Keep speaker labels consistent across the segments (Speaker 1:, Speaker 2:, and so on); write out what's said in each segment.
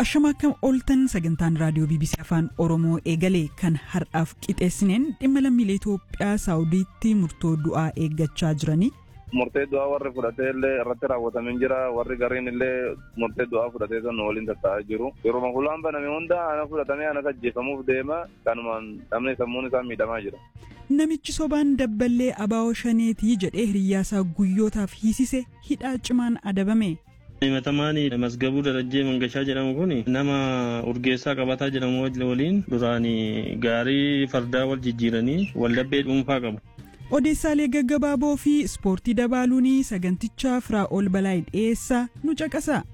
Speaker 1: Ashama akkam ooltan sagantaan raadiyoo BBC Afaan Oromoo eegalee kan har'aaf qixeessineen dhimma lammiilee Itoophiyaa Saawudiitti murtoo du'aa eeggachaa jiranii.
Speaker 2: Murtee du'aa warri fudhatee illee irratti raawwatamee jira. Warri gariin illee murtee du'aa fudhatee kan waliin tatta'aa jiru. Yeroo hulaan baname hunda ana fudhatamee ana ajjeefamuuf deema. Kanumaan namni sammuun isaa miidhamaa jira.
Speaker 1: Namichi sobaan dabballee abaa'oo shaneetii jedhee hiriyyaasaa guyyootaaf hiisise hidhaa cimaan adabame.
Speaker 3: himatamaan masgabuu darajjee mangashaa jedhamu kun nama urgeessaa qabataa jedhamu waliin duraan gaarii fardaa wal jijjiiranii waldhabbee dhuunfaa qabu.
Speaker 1: Odeessaalee gaggabaaboo fi ispoortii dabaaluun sagantichaa firaa ol balaa dhiyeessaa nu caqasa.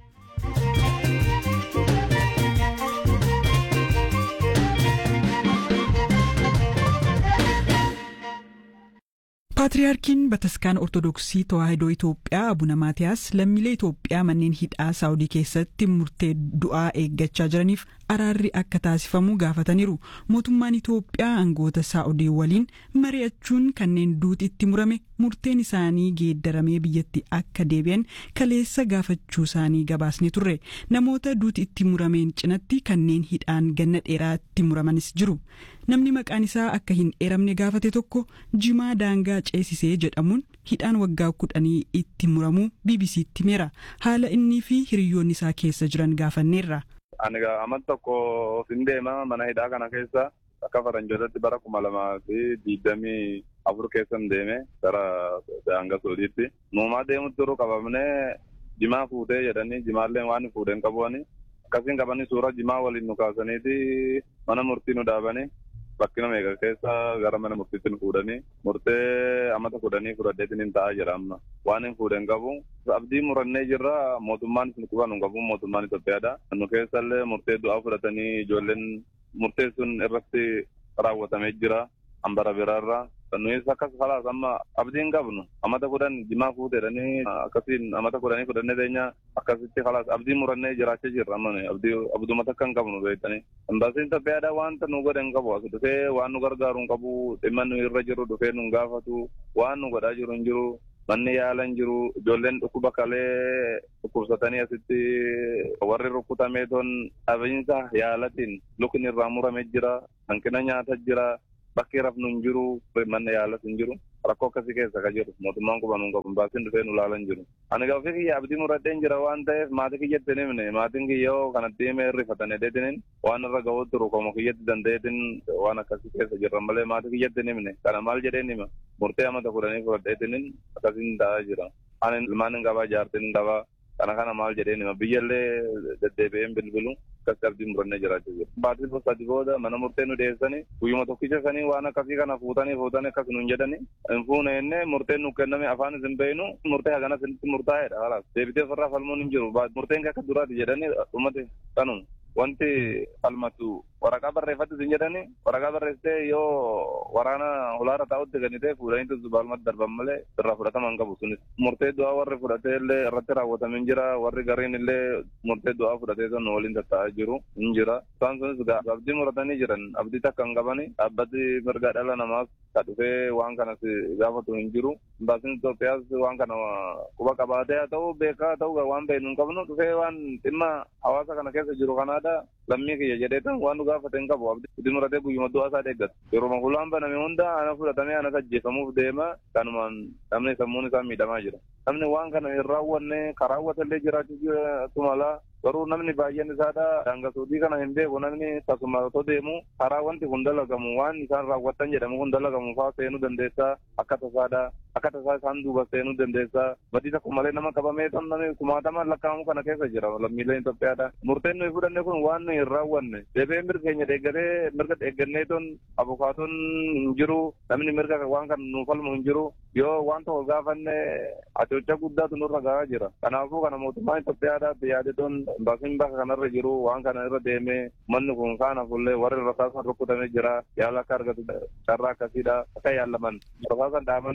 Speaker 1: Paatriyaarkiin Bataskaan Ortodoksii Tawaahidoo Itoophiyaa Abuna Maatiyaas lammiilee Itoophiyaa manneen hidhaa Saawudii keessatti murtee du'aa eeggachaa jiraniif araarri akka taasifamu gaafataniiru. Mootummaan Itoophiyaa aangoota Saawudii waliin mari'achuun kanneen duuti itti murame murteen isaanii geeddaramee biyyatti akka deebi'an kaleessa gaafachuu isaanii gabaasne turre. Namoota duuti itti murameen cinatti kanneen hidhaan ganna dheeraatti muramanis jiru. Namni maqaan isaa akka hin eeramne gaafate tokko jimaa daangaa ceesisee jedhamuun hidhaan waggaa kudhanii itti muramuu BBC'tti himeera. Haala innii fi hiriyoonni isaa keessa jiran gaafanneerra.
Speaker 2: Ani amma tokko hin deema mana hidhaa kana keessa akka faranjootatti bara kuma lamaa fi digdamii afur keessa hin deeme gara daangaa soodiitti. Nuumaa deemutti yeroo qabamnee jimaa fuutee jedhanii jimaallee waan fuudheen qabuani. Akkasiin qabanii suura jimaa waliin nu kaasaniiti mana murtii nu dhaabanii. bakkina meeqa keessa gara mana murtiitti nu fuudhanii murtee amata fudhanii fudhadheetiin hin ta'a jedha amma waan hin fuudhen qabu abdii murannee jirra mootummaan isin quban hin qabu mootummaan Itoophiyaadha nu keessallee murtee du'aa fudhatanii ijoolleen murtee sun irratti raawwatamee jira hambara biraarra nuyis akkas kalaas amma abdii hin qabnu amata kudhan jimaa fuuteedhanii akkasiin amata kudhanii fudhannee teenya akkasitti kalaas abdii murannee jiraachaa jirra amma abdii abduma takka hin qabnu beektanii embaasiin Itoophiyaadha wanta nu godhe hin qabu as dhufee waan nu gargaaru hin qabu dhimma nu irra jiru dhufee nu gaafatu waan nu godhaa jiru hin jiru manni yaala hin jiru ijoolleen dhukkuba kalee dhukkubsatanii asitti warri rukkutamee ton dhabiinsa yaalatiin lukni irraa muramee jira hanqina nyaata jira bakki rafnu hin jiru manni yaalas hin jiru rakkoo akkasii keessa ka jiru mootummaan quban hin qabu baasiin dhufee nu laalan jiru ani gaafii kiyya abdii muradheen jira waan ta'eef maatii kiyyatti hin himne maatiin kiyyoo kanatti himee irrifatan edeetiniin waan irra ga'uu turu komo kiyyatti danda'eetin waan akkasii keessa jirran malee maatii kiyyatti hin himne kana maal jedheen hima murtee amata fudhanii fudhadheetiniin akkasiin ta'aa jira ani ilmaan hin qabaa jaartiin hin qabaa kana kana maal jedheen hima biyyallee deddeebi'een bilbilu akkasi abdii murannee jiraachaa jiru. Baatii sadi booda mana murtee nu dhiyeessanii guyyuma tokkicha sanii waan akkasii kana fuutanii fuutanii akkas nuun jedhanii hin fuune jennee murteen nu kenname afaan isin beeynu murtee hagana isinitti murtaa'eedha halaas deebitee ofirraa falmuun hin jiru murteen akka duraati jedhanii dhumate kanuma. wanti falmatu waraqaa barreeffatti isin jedhani waraqaa barreessitee yoo waraana hulaarra taa'utti ganitee fuudhanii tuzu baalmatti darban malee irraa fudhatama hin qabu sunis murtee du'aa warri fudhatee illee irratti raawwatamee jira warri gariin illee murtee du'aa fudhatee sun waliin tattaa'aa jiru hin jira isaan sunis abdii muratanii jiran abdii takka hin qabani dhaabbati mirga dhala namaas ka dhufee waan kanas gaafatu hin jiru baasiin Itoophiyaas waan kana quba qabaatee haa ta'u beekaa haa ta'u waan beeknu hin qabnu dhufee waan dhimma hawaasa kana keessa jiru kanaadha lammii kiyya jedhee tan waan nu gaafate hin qabu abdii muratee guyyuma du'aa isaa deeggatu yeroo hulaan baname hunda ana fudhatamee anas ajjeefamuuf deema kanumaan namni sammuun isaa miidhamaa jira namni waan kana hin raawwanne ka raawwatellee jiraachuu mala garuu namni baay'een isaadha daangaa soodii kana hin beeku namni tasuma otoo deemu karaa wanti kun dalagamu waan isaan raawwatan jedhamu kun dalagamu faa seenuu dandeessaa akka tasaadha akka tasaa isaan duuba seenuu dandeessaa badii tokko malee nama qabamee ton namni kumaatamaan lakkaa'amu kana keessa jira lammiileen Itoophiyaadha murteen nuyi fudhanne kun waan nuyi hin raawwanne deebee mirga keenya deeggaree mirga deeggannee ton abukaatoon hin jiru namni mirga waan kana nuuf falmu hin jiru yoo waan tokko gaafanne acoocha guddaatu nurra gahaa jira kanaafuu kana mootummaan Itoophiyaadhaatti yaade ton baasiin bakka kanarra jiru waan kana irra deemee manni kun kaan hafullee warri rasaasan rukkutamee jira yaala akka argatu carraa akkasiidha akka yaalaman rasaasan dhaabaniiti miilli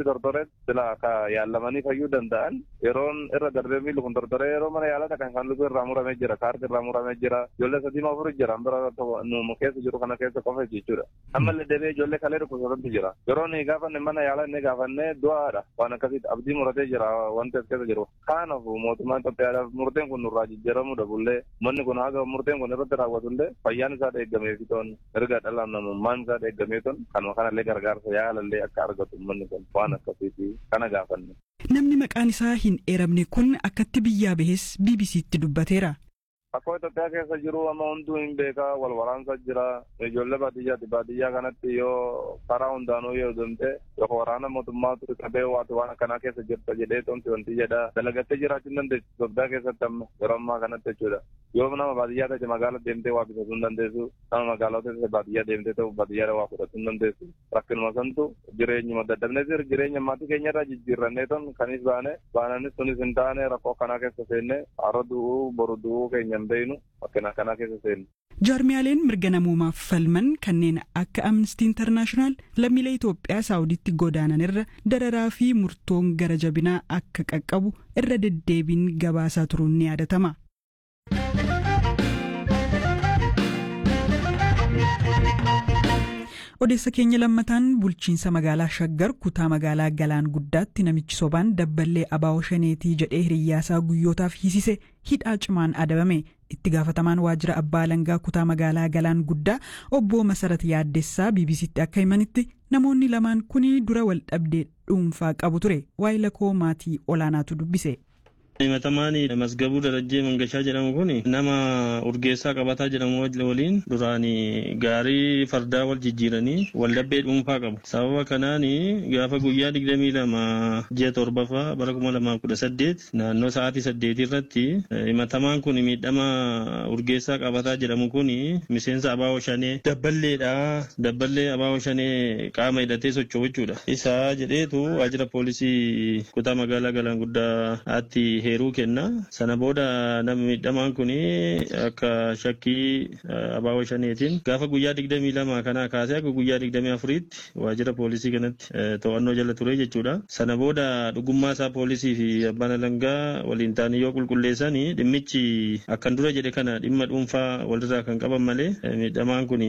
Speaker 2: tortoreetti sila ka yaalamanii fayyuu danda'an yeroon irra darbee miilli kun tortoree yeroo mana yaalaa dhaqan kan lubbuu irraa muramee jira kaarti irraa muramee jira ijoollee sadii ma afur jira bira nu keessa jiru kana keessa qofa jechuudha ammallee deebi'ee ijoollee kalee dhukkubsatantu jira yeroo ni gaafanne mana yaalaa inni gaafanne du'aadha waan akkasitti abdii muratee jira wanti as keessa jiru kanaaf mootummaan Itoophiyaadhaaf murteen kun nurraa jijjiiramuu dhabullee manni kun haga murteen kun irratti raawwatullee fayyaan isaa eeggamee fitoon erga dhala namummaan isaa eeggamee ton kanuma kanallee gargaarsa yaalallee akka argatu manni kun waan akkasiiti kana gaafanne.
Speaker 1: Namni maqaan isaa hin eeramne kun akkatti biyyaa bahes BBC'tti dubbateera.
Speaker 2: Akkoo Itoophiyaa keessa jiru amma hunduu hin beekaa wal waraansa jira ijoollee baadiyyaati baadiyyaa kanatti yoo karaa hundaanuu yoo deemte yoo waraana mootummaatu qabee waati waan akkanaa keessa jirta jedhee tonti wanti jedha dalagattee jiraachuu hin dandeessu Itoophiyaa keessatti amma yeroo ammaa kanatti jechuudha yoo nama baadiyyaa ta'e magaala deemtee waa bitachuu hin dandeessu nama magaalaa ta'e baadiyyaa deemtee ta'u baadiyyaa waa fudhachuu hin dandeessu rakkinuma santu jireenyuma daddabnee jiru jireenya maatii keenya irraa jijjiirrannee ton kanis baane baananis sunis hin taane rakkoo akkanaa keessa seenne har'a du'uu boru du'uu keenya hin beeknu akkana akkanaa keessa seenne.
Speaker 1: jaarmiyaaleen mirga namoomaaf falman kanneen akka amnistii intarnaashinaal lammiilee Itoophiyaa saawuditti godaanan irra dararaa fi murtoon gara jabinaa akka qaqqabu irra deddeebiin gabaasaa turuun ni yaadatama. odeessa keenya lammataan bulchiinsa magaalaa shaggar kutaa magaalaa galaan guddaatti namichi sobaan dabballee abaa'oo shaneetii jedhee hiriyyaasaa guyyootaaf hiisise hidhaa cimaan adabame itti gaafatamaan waajjira abbaa alangaa kutaa magaalaa galaan guddaa obbo masarat yaaddessaa bbc'tti akka himanitti namoonni lamaan kun dura wal dhabdee dhuunfaa qabu ture waayila koo maatii olaanaatu dubbise.
Speaker 3: himatamaan masgabuu darajjee mangashaa jedhamu kun nama urgeessaa qabataa jedhamu waliin duraan gaarii fardaa wal jijjiiranii waldhabbee dhuunfaa qabu sababa kanaan gaafa guyyaa digdamii lama ji'a torbaffaa bara kuma lamaa kudha saddeet naannoo sa'aatii saddeetii irratti himatamaan kun miidhama urgeessaa qabataa jedhamu kun miseensa abaa'oo shanee dabballeedha dabballee abaa'oo shanee qaama hidhatee socho'u jechuudha isaa jedheetu waajjira poolisii kutaa magaalaa galaan guddaatti heeruu kenna sana booda nama miidhamaan kun akka shakkii abaa'oo shaneetiin gaafa guyyaa digdamii lama kanaa kaasee akka guyyaa digdamii afuriitti waajjira poolisii kanatti to'annoo jala ture jechuudha sana booda dhugummaa isaa poolisii fi abbaan alangaa waliin ta'anii yoo qulqulleessan dhimmichi akkan dura jedhe kana dhimma dhuunfaa walirraa kan qaban malee miidhamaan kun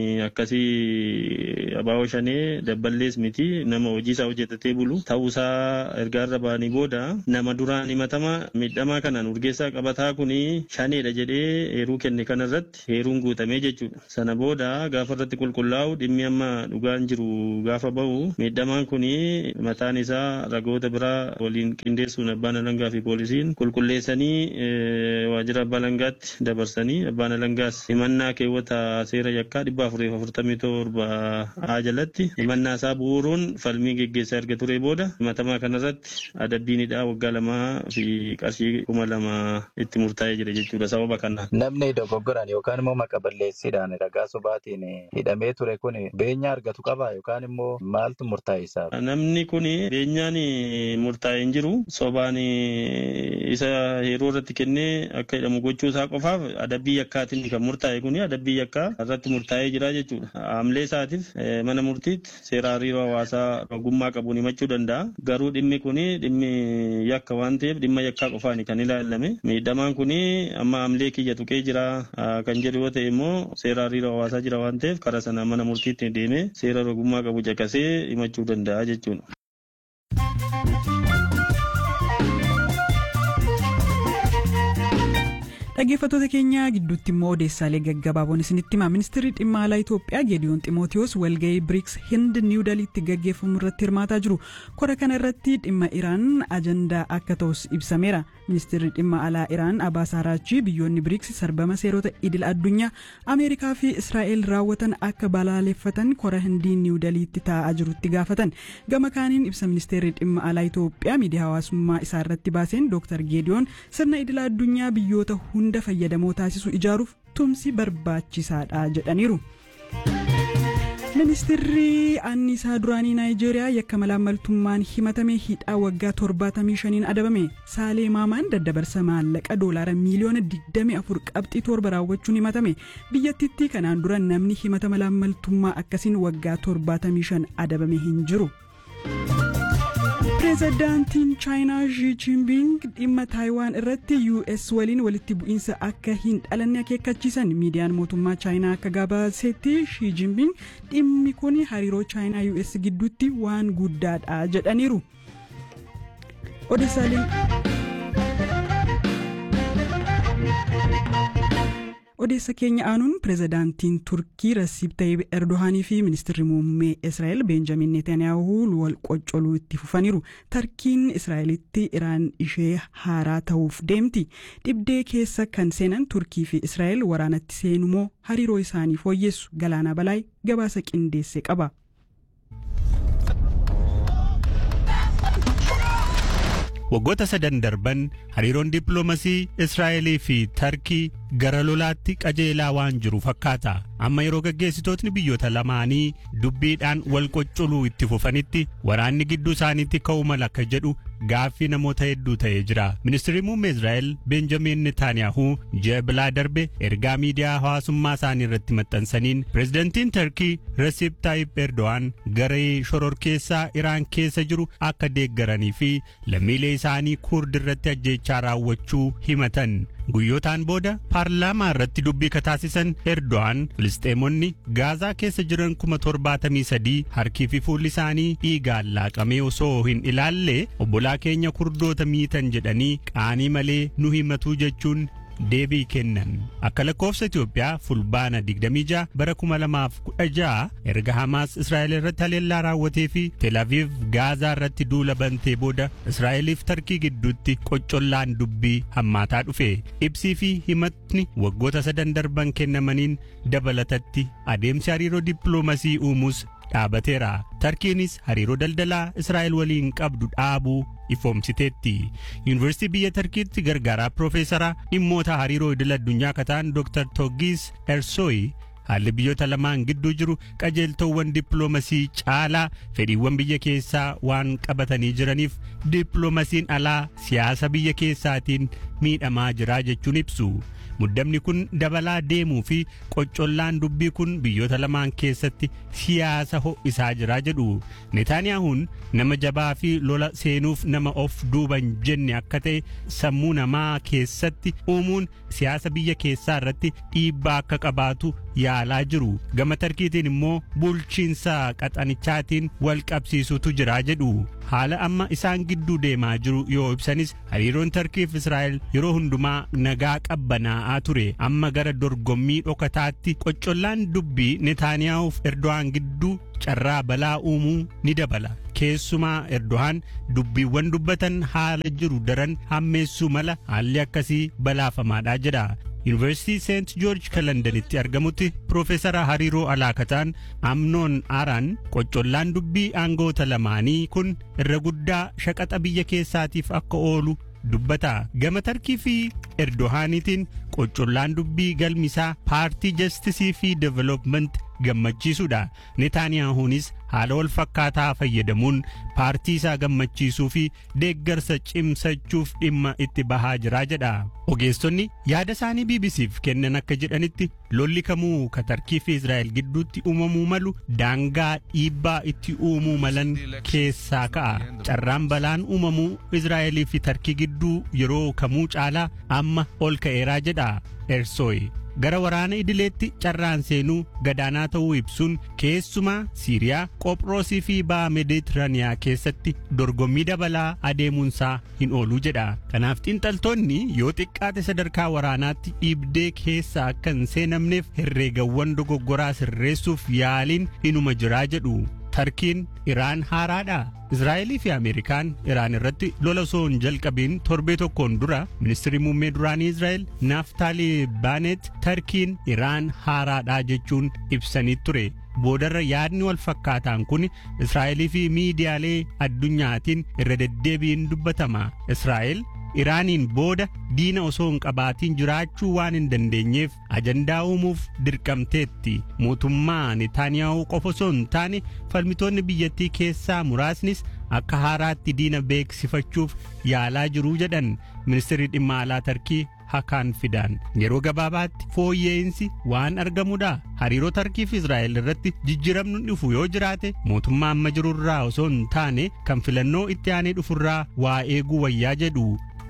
Speaker 3: akkasii abaa'oo shanee dabballees miti nama hojii isaa hojjetatee bulu ta'uusaa ergaarra ba'anii booda nama duraan himatama miidhamaa kanaan urgeessaa qabataa kun shaneedha jedhee heeruu kenne kanarratti heeruun guutamee jechuudha. Sana booda gaafa irratti qulqullaa'u dhimmi amma dhugaan jiru gaafa bahu miidhamaan kun mataan isaa ragoota biraa waliin qindeessuun abbaan alangaa fi poolisiin qulqulleessanii waajjira abbaa alangaatti dabarsanii abbaan alangaas himannaa keewwata seera yakkaa dhibba afuriif afurtamii torba haa jalatti himannaa isaa bu'uuruun falmii geggeessaa erga ture booda himatamaa kanarratti adabbiinidha waggaa lamaa fi qarshii kuma lama itti murtaa'ee jira jechuudha sababa kana.
Speaker 4: Namni dogoggoraan yookaan immoo maqa balleessiidhaan ragaa sobaatiin hidhamee ture kun beenyaa argatu qaba yookaan immoo maaltu murtaa'e isaaf?
Speaker 3: Namni kun beenyaan murtaa'e hin jiru sobaan isa yeroo irratti kennee akka hidhamu gochuu isaa qofaaf adabbii yakkaatiin kan murtaa'e kun adabbii yakkaa irratti murtaa'ee jira jechuudha. Haamlee isaatiif mana murtiitti seera hariiroo hawaasaa ogummaa qabuun himachuu danda'a. Garuu dhimmi kun dhimmi yakka waan ta'eef dhimma yakkaa qofaan kan ilaalame miidhamaan kun amma haamlee kiyya tuqee jira kan jedhu yoo ta'e immoo seera hariiroo hawaasaa jira waan ta'eef karaa sana mana murtiitti deemee seera ogummaa qabu caqasee himachuu danda'a jechuudha.
Speaker 1: dhaggeeffattoota keenya gidduutti immoo odeessaalee gaggabaaboon isinitti hima ministeerri dhimma alaa itoophiyaa geediyoon ximootiyoos walga'ii biriks hind niiw daliitti gaggeeffamu irratti hirmaataa jiru kora kana irratti dhimma iraan ajandaa akka ta'us ibsameera ministeerri dhimma alaa iraan abaas araachii biyyoonni biriks sarbama seerota idil addunyaa ameerikaa fi israa'el raawwatan akka balaaleffatan kora hindii niiw daliitti taa'aa jirutti gaafatan gama kaaniin ibsa ministeerri dhimma alaa itoophiyaa miidiyaa hawaasummaa isaa irratti baaseen dooktar geediyoon sirna idil addunyaa biyyoota hunda hunda fayyadamoo taasisu ijaaruuf tumsi barbaachisaadha jedhaniiru. ministeerri anniisaa duraanii naayijeeriyaa yakka malaammaltummaan himatame hidhaa waggaa 75 adabame saalee maamaan daddabarsa maallaqa doolaara miiliyoona 24 qabxii torba raawwachuun himatame biyyattitti kanaan dura namni himata malaammaltummaa akkasiin waggaa 75 adabame hin jiru. pireezidaantiin chaayinaa Xi Jinping dhimma taayiwaan irratti US waliin walitti bu'iinsa akka hin dhalanne akeekkachiisan miidiyaan mootummaa chaayinaa akka gabaasetti Xi Jinping dhimmi kun hariiroo chaayinaa US gidduutti waan guddaadha jedhaniiru. odeessa keenya aanuun pireezidaantiin turkii rasiib tayyib erdohaanii fi ministirri muummee israa'el beenjamin netanyaahuu wal qoccoluu itti fufaniiru tarkiin israa'elitti iraan ishee haaraa ta'uuf deemti dhibdee keessa kan seenan turkii fi israa'el waraanatti seenumoo hariiroo isaanii fooyyessu galaana balaay gabaasa qindeesse qaba.
Speaker 5: waggoota sadan darban hariiroon dippiloomasii israa'elii fi tarkii gara lolaatti qajeelaa waan jiru fakkaata amma yeroo gaggeessitootni biyyoota lamaanii dubbiidhaan wal qoccoluu itti fufanitti waraanni gidduu isaaniitti ka'uu mala akka jedhu gaaffii namoota hedduu ta'ee jira ministirri muummee israa'el beenjamin netaanyaahuu ji'a bilaa darbe ergaa miidiyaa hawaasummaa isaanii irratti maxxansaniin pireezidantiin tarkii rasiib taayib erdo'aan garee shororkeessaa iraan keessa jiru akka deeggaranii fi lammiilee isaanii kurd irratti ajjeechaa raawwachuu himatan guyyootaan booda paarlaamaa irratti dubbii kataasisan erdo'aan filisxeemonni gaazaa keessa jiran kuma torbaatamii sadii harkii fi fuulli isaanii dhiigaan laaqamee osoo hin ilaalle obbolaa keenya kurdoota miitan jedhanii qaanii malee nu himatuu jechuun deebii kennan akka lakkoofsa Itoophiyaa fulbaana 26 bara 2016 erga Hamaas Israa'el irratti haleellaa raawwatee fi Tel Aviv Gaazaa irratti duula bantee booda Israa'eliif Tarkii gidduutti qoccollaan dubbii hammaataa dhufe ibsii fi himatni waggoota sadan darban kennamaniin dabalatatti adeemsi hariiroo dippiloomasii uumuus dhaabateera tarkiinis hariiroo daldalaa israa'el waliin qabdu dhaabuu ifoomsiteetti yuunivarsiitii biyya tarkiitti gargaaraa piroofeesaraa dhimmoota hariiroo idil addunyaa kataan dr toggiis ersooyi haalli biyyoota lamaan gidduu jiru qajeeltowwan dippiloomasii caalaa fedhiiwwan biyya keessaa waan qabatanii jiraniif dippiloomaasiin alaa siyaasa biyya keessaatiin miidhamaa jira jechuun ibsu. muddamni kun dabalaa deemuu fi qoccollaan dubbii kun biyyoota lamaan keessatti siyaasa ho'isaa jira jedhu netaaniyaahuun nama jabaa fi lola seenuuf nama of duuban jenne akka ta'e sammuu namaa keessatti uumuun siyaasa biyya keessaa irratti dhiibbaa akka qabaatu yaalaa jiru gama tarkiitiin immoo bulchiinsa qaxanichaatiin wal qabsiisutu jira jedhu haala amma isaan gidduu deemaa jiru yoo ibsanis hariiroon tarkiif israa'el yeroo hundumaa nagaa qabbanaa'aa ture amma gara dorgommii dhokataatti qoccollaan dubbii netaaniyaa'uuf erdo'aan gidduu carraa balaa uumuu ni dabala keessumaa erdo'aan dubbiiwwan dubbatan haala jiru daran hammeessuu mala haalli akkasii balaafamaadha jedha yuunivarsiitii seent joorji kan londanitti argamutti piroofeesara hariiroo alaakataan amnoon aaraan qoccollaan dubbii aangoota lamaanii kun irra guddaa shaqaxa biyya keessaatiif akka oolu dubbata gama tarkii fi erdohaaniitiin qoccollaan dubbii galmisaa paartii jastisii fi development gammachiisuudha netaaniyaahuunis haala wal fakkaataa fayyadamuun paartii isaa gammachiisuu fi deeggarsa cimsachuuf dhimma itti bahaa jiraa jedha ogeessonni yaada isaanii bbcf kennan akka jedhanitti lolli kamuu ka tarkii fi israa'el gidduutti uumamuu malu daangaa dhiibbaa itti uumuu malan keessaa ka'a carraan balaan uumamuu israa'elii fi tarkii gidduu yeroo kamuu caalaa amma ol ka'eeraa jedha ersooyi gara waraana idileetti carraan seenuu gadaanaa ta'uu ibsuun keessumaa siiriyaa qophiroosii fi ba'a meeditiraaniyaa keessatti dorgommii dabalaa adeemuunsaa hin ooluu jedha kanaaf xiinxaltoonni yoo xiqqaate sadarkaa waraanaatti dhiibdee keessa akka hin seenamneef herreegawwan dogoggoraa sirreessuuf yaaliin inuma jiraa jedhu tarkiin iraan haaraadha israa'elii fi ameerikaan iraan irratti lola osoo hin jalqabiin torbee tokkoon dura ministirri muummee duraanii israa'el naaftaalii baanet tarkiin iraan haaraadha jechuun ibsanii ture boodarra yaadni wal fakkaataan kun israa'elii fi miidiyaalee addunyaatiin irra deddeebiin dubbatama israa'el iraaniin booda diina osoo hin qabaatiin jiraachuu waan hin dandeenyeef ajandaa uumuuf dirqamteetti mootummaa netaaniyaahuu qofa osoo hin taane falmitoonni biyyattii keessaa muraasnis akka haaraatti diina beeksifachuuf yaalaa jiruu jedhan ministeerri dhimma alaa tarkii hakaan fidaan yeroo gabaabaatti fooyya'insi waan argamudha hariiroo tarkii fi israa'el irratti jijjiiramni dhufu yoo jiraate mootummaa amma jirurraa osoo hin taane kan filannoo itti aanee dhufurraa waa eeguu wayyaa jedhu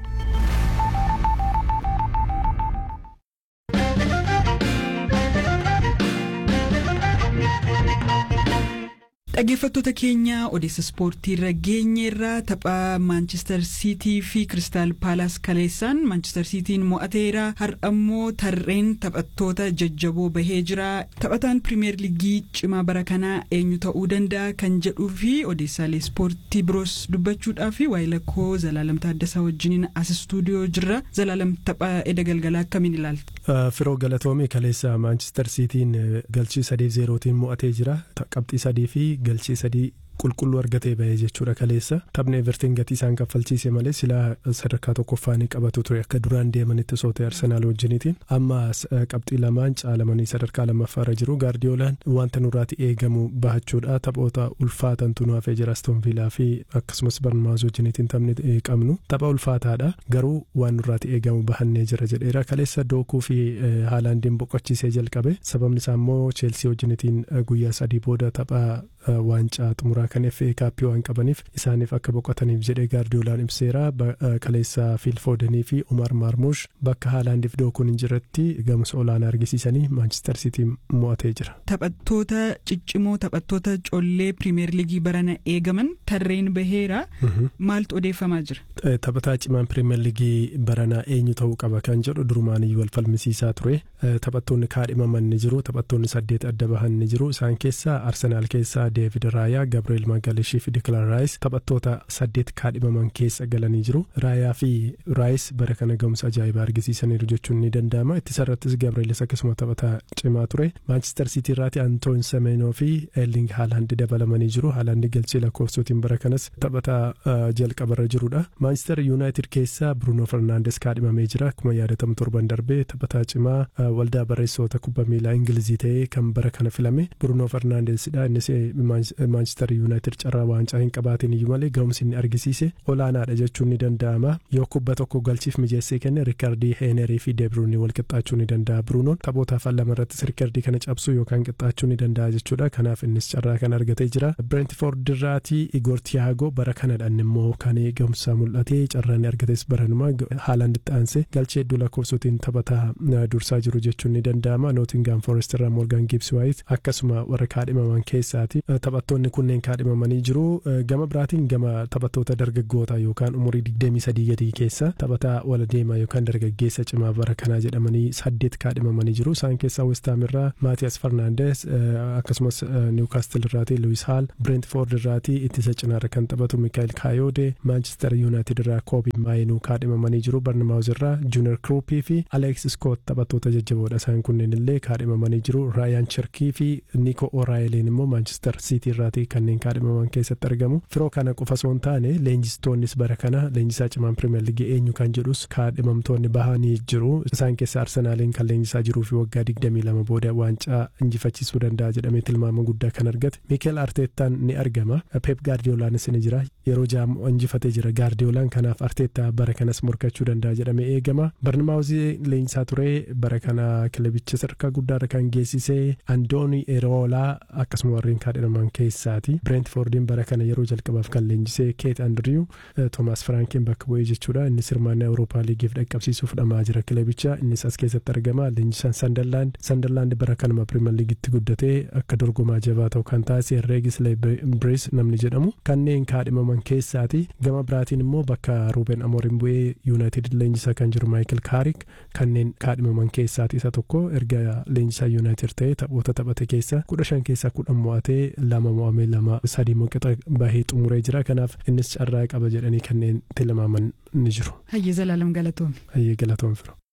Speaker 1: Dhaggeeffattoota keenya odeessa ispoortii irra geenyeerraa tapha maanchister siitii fi kiristaal paalaas kaleessaan maanchister siitiin mo'ateera har'ammoo tarreen taphattoota jajjaboo bahee jira taphataan pirimeer liigii cimaa bara kanaa eenyu ta'uu danda'a kan jedhuu fi odeessaalee ispoortii biroos dubbachuudhaa fi waa'ee lakkoo zalaalam taaddasaa wajjiniin as istuudiyoo jirra zalaalam tapha edda galgalaa akkamiin ilaalta.
Speaker 6: Firoo galatoomii kaleessa maanchister siitiin galchii sadii zeerootiin mo'atee jira qabxii sadii fi galchii sadii qulqulluu argatee bahee jechuudha kaleessa taphni evertiin gatii isaan kaffalchiise malee silaa sadarkaa tokkoffaa ni qabatu ture akka duraan deemanitti sootee arsenaal wajjiniitiin amma qabxii lamaan caalamanii sadarkaa lammaffaarra jiru gaardiyoolaan wanta nurraati eegamu bahachuudha taphoota ulfaatantu nu hafee jira astonviilaa fi akkasumas barnamaas wajjiniitiin taphni qabnu tapha ulfaataadha garuu waan nurraati eegamu bahannee jira jedheera kaleessa dookuu fi haalaandiin boqochiisee jalqabe sababni isaa immoo cheelsii wajjiniitiin guyyaa sadii booda tapha waancaa xumuraa kan FA kaappii waan qabaniif isaaniif akka boqotaniif jedhee gaardiyoolaan ibseera kaleessa fiilfoodanii fi umar maarmuush bakka haalaandiif dookuun hin jirretti gamsa olaanaa argisiisanii maanchister siitii mo'atee jira.
Speaker 1: Taphattoota ciccimoo taphattoota collee pirimeer liigii barana eegaman tarreen baheera maaltu odeeffamaa jira.
Speaker 6: Taphataa cimaan pirimeer liigii baranaa eenyu ta'uu qaba kan jedhu durumaaniyyuu wal falmisiisaa ture taphattoonni kaadhimaman ni jiru taphattoonni saddeet adda bahan ni jiru isaan keessaa arsenaal keessaa deevid raayaa gabriel magalishii fi dikilaan raayis taphattoota saddeet kaadhimaman keessa galanii jiru raayaa fi raayis bara kana ga'umsa ajaa'ibaa argisiisaniiru jechuun ni danda'ama ittisarrattis gabrielis akkasuma taphataa cimaa ture maanchister siitii irraati antoon semeenoo fi eerling haalaandi dabalamanii jiru haalaandi galchee lakkoofsotiin bara kanas taphataa jalqabarra jirudha maanchister yuunaayitid keessaa bruunoo fernaandes kaadhimamee jira akkuma yaadatamu torban darbee taphataa cimaa waldaa barreessoota kubbaa miilaa ingilizii ta'ee kan bara kana filame bruunoo fernaandesidha innis maanchister yuunaayitid carraa waancaa hin qabaatiin iyyuu malee ga'umsi inni argisiise olaanaadha jechuun ni danda'ama yoo kubba tokko galchiif mijeessee kenne riikardii heenerii fi deebruunii wal qixxaachuu ni danda'a bruunoon taphootaaf lama irrattis riikardii kana cabsuu yookaan qixxaachuu ni danda'a jechuudha kanaaf innis carraa kana argatee jira bireentifoord irraatii igoor tiyaagoo bara kanadhaan immoo kan ga'umsa mul'atee carraan argates baranuma haalaan itti aansee galchee hedduu lakkoofsotiin taphataa dursaa jiru jechuun ni danda'ama nootingaam foorest irraa moorgaan giibsi waayit akkasuma warra kaadhimaman keessaati taphattoonni kunneen kaadhimamanii jiru gama biraatiin gama taphattoota dargaggoota yookaan umurii digdamii sadii gadii keessa taphataa wala deemaa yookaan dargaggeessa cimaa bara kanaa jedhamanii saddeet kaadhimamanii jiru isaan keessaa westaam irraa maatiyas farnaandes akkasumas niwkaastil irraatii luwis haal bireentfoord irraatii ittisa cinaarra kan taphatu mikaayil kaayoode maanchister yuunaayitid irraa koobi maayinuu kaadhimamanii jiru barnamaawuz irraa juunior kruupii fi aleeks iskoot taphattoota jajjaboodha isaan kunneen illee kaadhimamanii jiru raayaan cherkii fi niiko oraayileen immoo maanchister siitii irraatii kanneen kaadhimaman keessatti argamu firoo kana qofa osoo hin taane leenjistoonnis bara kana leenjisaa cimaan pirimeer liigii eenyu kan jedhus kaadhimamtoonni bahanii jiru isaan keessa arsenaaliin kan leenjisaa jiruu fi waggaa digdamii lama booda waancaa injifachiisuu danda'a jedhamee tilmaama guddaa kan argate miikeel arteettaan ni argama peep gaardiyoolaanis ni jira yeroo jaamu injifatee jira gaardiyoolaan kanaaf arteettaa bara kanas morkachuu danda'a jedhamee eegama barnamaawuzii leenjisaa ture bara kana kilabicha sadarkaa guddaarra kan geessisee andooni eroolaa akkasuma warreen kaadhimaman keessaati bireentfoordiin bara kana yeroo jalqabaaf kan leenjisee keet andriyu toomaas firaankiin bakka bu'ee jechuudha innis hirmaannaa awurooppaa liigiif dhaqqabsiisuuf dhamaa jira kilabicha innis as keessatti argama leenjisaan sandarlaand sandarlaand bara kanuma pirimeer liigitti guddatee akka dorgomaa jabaa ta'u kan taasise reegis leebrees namni jedhamu kanneen kaadhimaman keessaati gama biraatiin immoo bakka ruuben amoorin bu'ee yuunaayitid leenjisaa kan jiru maayikil kaarik kanneen kaadhimaman keessaati isa tokko erga leenjisaa yuunaayitid ta'ee taphoota taphate keessa kudha shan keessaa kudhan mo'atee lama mo'amee lama sadii moqixa bahee xumuree jira kanaaf innis carraa qaba jedhanii kanneen tilmaaman ni jiru.
Speaker 1: Hayyee Zalaalam galatoome.
Speaker 6: Hayyee galatoome firoo.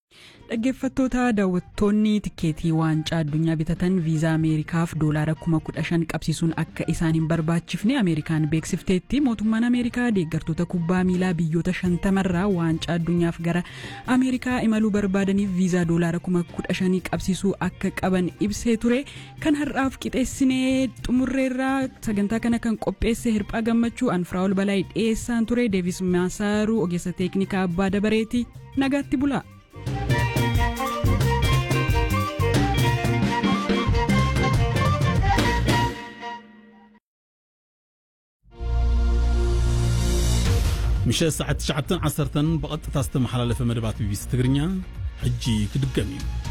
Speaker 1: dhaggeeffattoota daawwattoonni tikeetii waancaa addunyaa bitatan viizaa ameerikaaf doolaara kuma kudha shan qabsiisuun akka isaan hin barbaachifne ameerikaan beeksifteetti mootummaan ameerikaa deeggartoota kubbaa miilaa biyyoota shantamarraa waancaa addunyaaf gara ameerikaa imaluu barbaadaniif viizaa doolaara kuma kudha shanii qabsiisuu akka qaban ibsee ture kan har'aaf qixeessinee xumurreerraa sagantaa kana kan qopheesse hirphaa gammachuu anfiraa'ol balaa dhiyeessaan ture deevis maasaaruu ogeessa teeknikaa abbaa dabareeti nagaatti bulaa.
Speaker 7: ምሸት ሰዓት 9 10 ብቐጥታ ዝተመሓላለፈ መደባት ቢቢሲ ትግርኛ ሕጂ ክድገም እዩ